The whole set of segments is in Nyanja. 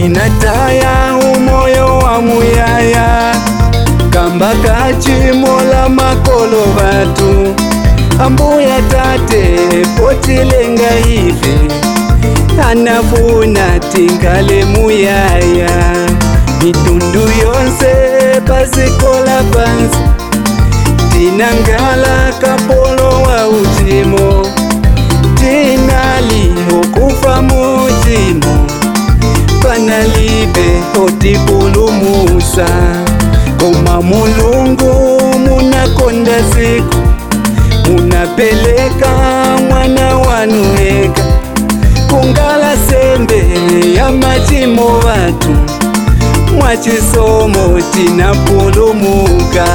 ndinataya umoyo wa muyaya kamba kachimola makolo batu ambuya tate potilenga ife anafuna tingale muyaya mitundu yonse pasikola pansi tinangala kapolo wa uchimo tinali okufa muchimo panalibe otipulumusa koma mulungu munakonda siku munapeleka mwana wanu eka kungala sembe ya machimo watu mwachisomo tinapulumuka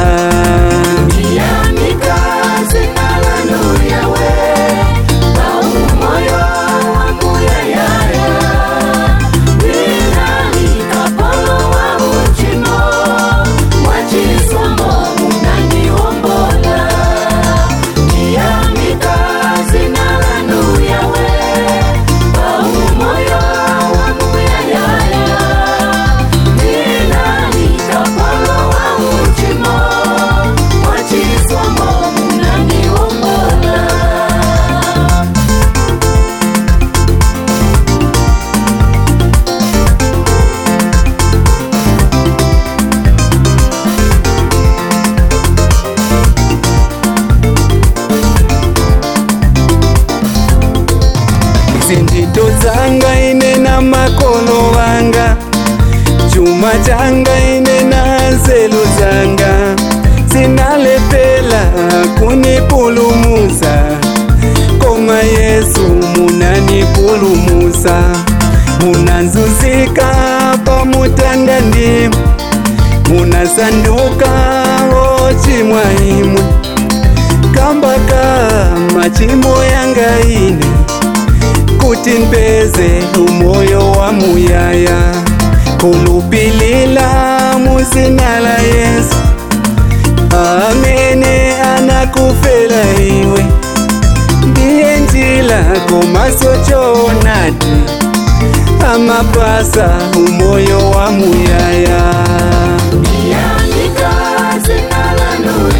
zintito zanga ine na makolo wanga chuma changa ine na nzelu zanga zinalepela kunipulumusa koma yesu munanipulumusa munanzuzika pamutanda ndimu munasanduka ochimwa imwe kambaka machimo yanga ine kuti mpeze umoyo wa muyaya kulupilila muzina la yesu amene anakufela iwe ndiye njila komaso choonadi amapasa umoyo wa muyaya Andika zina lanu